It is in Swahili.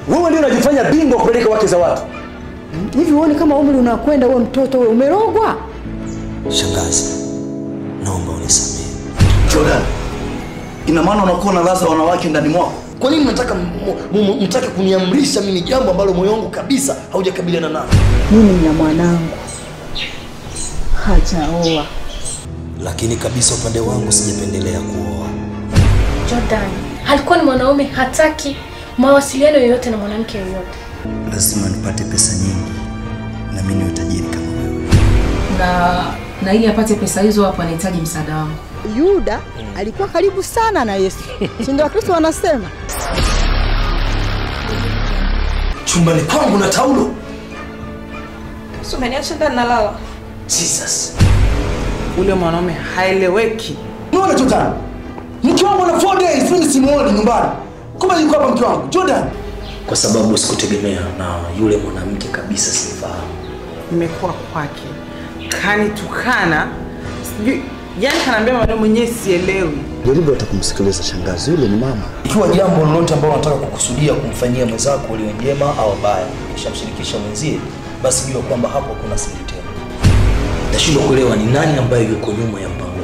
Wewe ndio unajifanya bingwa kupeleka wake za watu. Hivi huoni kama umri unakwenda, huo mtoto huyo umerogwa? Shangazi, naomba unisamehe. Jordan, ina maana unakuwa unalaza wanawake ndani mwako? Kwa nini mnataka m- m- mtake kuniamrisha mimi jambo ambalo moyo wangu kabisa haujakabiliana nalo? Mimi na mwanangu hajaoa. Lakini kabisa upande wangu sijapendelea kuoa. Jordan alikuwa ni mwanaume hataki mawasiliano yoyote na mwanamke yoyote. Lazima nipate pesa nyingi na mimi niwe tajiri kama wewe. na na ili apate pesa hizo hapo anahitaji msaada wangu. Yuda alikuwa karibu sana na Yesu, si ndio Wakristo wanasema? Chumbani kwangu na taulo. Si umeniacha ndani nalala? Jesus. Ule mwanaume haeleweki. Niona Jordan. Mke wangu ana 4 days mimi simuoni nyumbani. Kumbe yuko hapa mke wangu. Jordan. Kwa sababu sikutegemea na yule mwanamke kabisa simfahamu. Nimekuwa kwake, kanitukana, sijui yani, kanaambia maneno mwenyewe sielewi. Jaribu hata kumsikiliza shangazi, yule ni mama. Ikiwa jambo lolote ambalo unataka kukusudia kumfanyia mwenzako ulio njema au baya, kisha mshirikisha mwenzie, basi jua kwamba hapo kuna siri tena. Nashindwa kuelewa ni nani ambaye yuko nyuma ya mpango